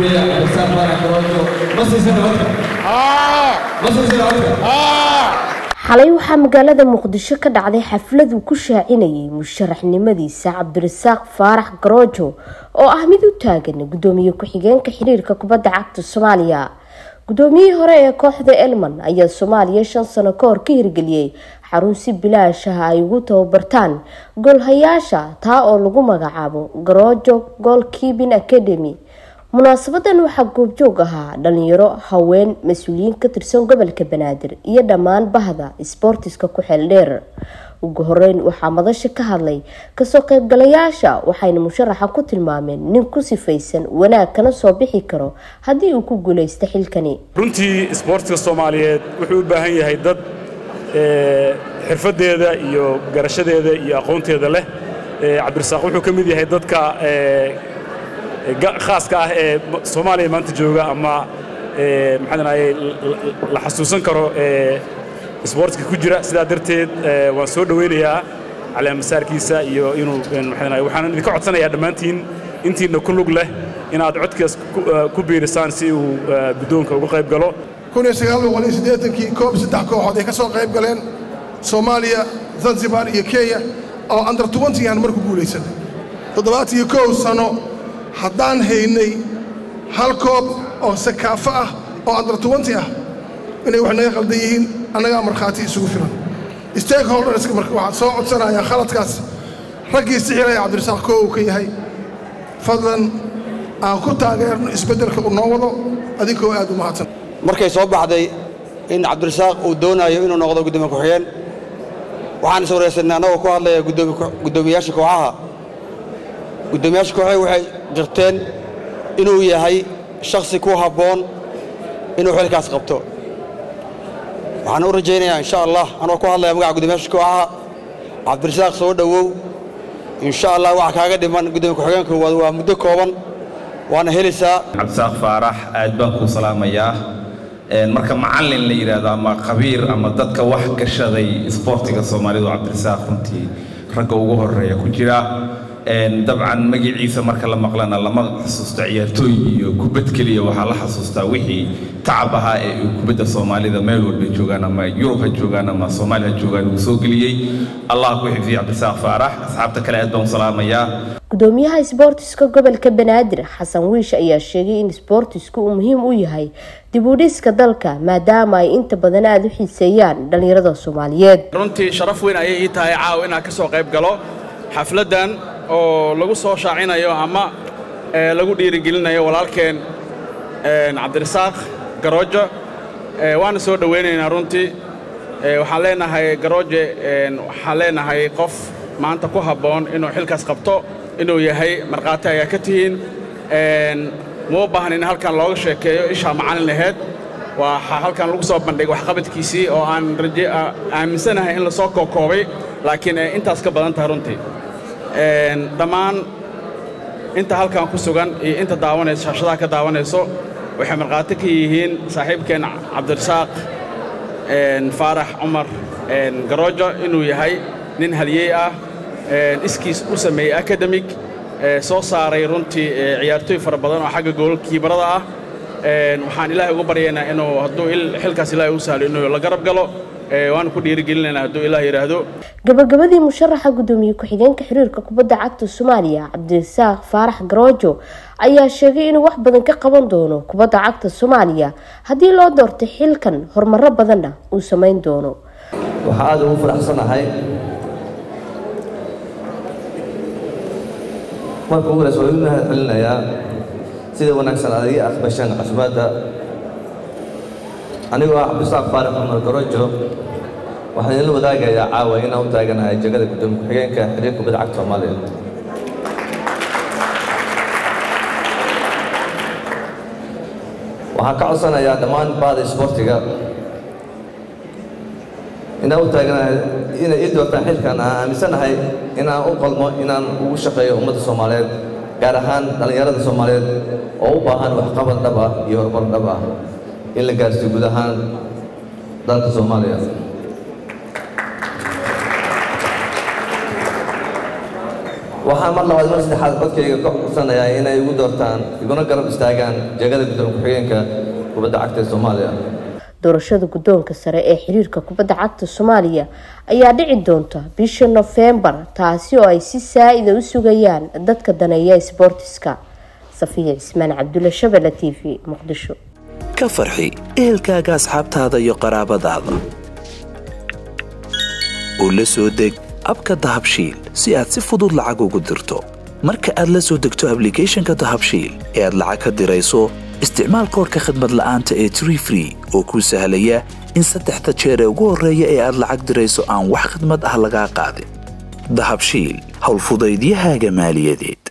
xalay waxaa magaalada muqdisho ka dhacday xaflad uu ku shaacinayay musharaxnimadiisa cabdirasaaq faarax garoojo oo ah mid u taagan gudoomiye ku-xigeenka xiriirka kubadda cagta soomaaliya gudoomiyihii hore ee kooxda elman ayaa soomaaliya shan sano ka hor ka hirgeliyey xarun si bilaash ah ay ugu tababartaan goolhayaasha taa oo lagu magacaabo garoojo gool keeping academy munaasabadan waxaa goobjoog ahaa dhalinyaro haween mas-uuliyiin ka tirsan gobolka banaadir iyo dhammaan bahda isboortiska ku xeel dheer ugu horeyn waxaa madasha ka hadlay kasoo qaybgalayaasha waxayna musharaxa ku tilmaameen nin ku sifaysan wanaag kana soo bixi karo haddii uu ku guuleysta xilkani runtii isboortiska soomaaliyeed wuxuu u baahan yahay dad xirfadeeda iyo garashadeeda iyo aqoonteeda leh cabdirasaaq wuxuu ka mid yahay dadka khaaska ah ee soomaaliya maanta jooga ama maxaadanaye la xasuusan karo isboortiska ku jira sidaa darteed waan soo dhowaynayaa caleemasaarkiisa iyo inuu maxaadanaye waxaan idinka codsanayaa dhammaantiin intiina ku lug leh inaad codkaas ku biirisaan si uu guddoonka uga qayb galo kii koob saddex kooxood ay ka soo qayb galeen soomaaliya zanzibar iyo kenya oo andar tuwantigaan marku guulaysanay toddobaatan iyo kow sano haddaan haynay hal koob oo sakaafo ah oo andar tuwanti ah inay wax naga qaldan yihiin annagaa markhaati isugu filan stakeholderska marka waxaan soo codsanayaa khaladkaas raggii sixiraya cabdirasaaq koo uu ka yahay fadlan aan ku taageerno isbeddelka uu noo wado adinkoo aad u mahadsan markay soo baxday in cabdirasaaq uu doonayo inuu noqdo guddoomiye ku-xigeen waxaan is waraysanay annagoo ku hadlaya guddoomiyaasha kooxaha guddoomiyaasha kooxaha waxay jirteen inuu yahay shakhsi ku habboon inuu xilkaas qabto waxaan u rajaynayaa insha allah anoo ku hadlaya magaca guddoomiyaasha kooxaha cabdirasaaq soo dhowow insha allah waxa kaaga dhiman guddoomiye ku-xigeenka waa muddo kooban waana helaysaa cabdisaaq faarax aad baan kuu salaamayaa marka macallin la yidhaahdo ama khabiir ama dadka wax gashaday isboortiga soomaalidu cabdirasaaq runtii ragga ugu horeeya ku jira dabcan magaciisa marka la maqlana lama xasuusto ciyaartooy iyo kubad keliya waxaa la xasuustaa wixii tacab ahaa ee uu kubadda soomaalida meel walba joogaan ama yurub ha joogaan ama soomaaliya ha joogaan uu soo geliyey allah ku xifdiya cabdisaaq faarax asxaabta kale aad baan u salaamayaa gudoomiyaha isboortiska gobolka banaadir xasan wiish ayaa sheegay in isboortisku uu muhiim u yahay dib u dhiska dalka maadaama ay inta badan aada u xiiseeyaan dhallinyarada soomaaliyeed runtii sharaf weyn ayay ii tahay caawa inaan ka soo qayb galo xafladdan oo lagu soo shaacinayo ama lagu dhiirigelinayo walaalkeen cabdirasaaq garoojo waana soo dhowaynaynaa runtii waxaan leenahay garooje waxaan leenahay qof maanta ku habboon inuu xilkaas qabto inuu yahay markhaati ayaa ka tihiin muu baahan in halkan looga sheekeeyo ishaa macalin laheyd waxaa halkan lagu soo bandhigay waxqabadkiisii oo aan aaminsanahay in lasoo kookoobay laakiin intaas ka badan tahay runtii dhammaan inta halkan ku sugan iyo inta daawanayso shaashadaha ka daawanayso waxay markhaati ka yihiin saaxiibkeen cabdirasaaq faarax cumar garoojo inuu yahay nin haliyey ah iskiis u sameeyey academic soo saaray runtii ciyaartooy fara badan oo xagga goolkiibarada ah waxaan ilaahay ugu baryaynaa inuu hadduu xilkaas ilaahay u sahlo inuu la garab galo waanu ku dhiirigelinaynaa hadduu ilaah yidhaahdo gabagabadii musharaxa guddoomiye ku-xigeenka xiriirka kubadda cagta soomaaliya cabdirasaaq faarax garoojo ayaa sheegay inuu wax badan ka qaban doono kubadda cagta soomaaliya haddii loo doortay xilkan horumaro badanna uu samayn doono waxaa aada ugu faraxsanahay marka ugu horeysa waa u mahad celinayaa sida wanaagsan aad iga aqbasheen casumaadda anigoo ah cabdisaaq faarax cumar garoojo waxaan idinla wadaagayaa caawa inaan u taaganahay jegada guddoomiye ku-xigeenka xiriirka kubadda cagta soomaaliya waxaan ka codsanayaa dhammaan bahda isboortiga inaan u taaganahay inay ii doortaan xilkan aan aaminsanahay inaan u qalmo inaan ugu shaqeeyo ummadda soomaaliyeed gaar ahaan dhallinyarada soomaaliyeed oo u baahan waxqabad dhab ah iyo horumar dhab ah in la gaarsiiyo guud ahaan dalka soomaaliya waxaan mar labaad mar saddexaad codkayga ka codsanayaa inay igu doortaan iguna garab istaagaan jegada gudoomiye ku-xigeenka kubadda cagta ee soomaaliya doorashada guddoonka sare ee xiriirka kubadda cagta soomaaliya ayaa dhici doonta bisha nofembar taasi oo ay si saa-ida u sugayaan dadka daneeya sboortiska safiya cismaan cabdulle shabelle t v muqdisho ka farxi ehelkaaga asxaabtaada iyo qaraabadaada oo la soo deg abka dahabshiil si aad si fudud lacag ugu dirto marka aad la soo degto ablicathonka dahabshiil ee aad lacag ka dirayso isticmaal koorka khadmad la'aanta ee tree free oo kuu sahlaya in saddexda jeer ee ugu horreeya ee aad lacag dirayso aan wax khidmad ah lagaa qaadin dahabshiil howlfudaydiyahaaga maaliyadeed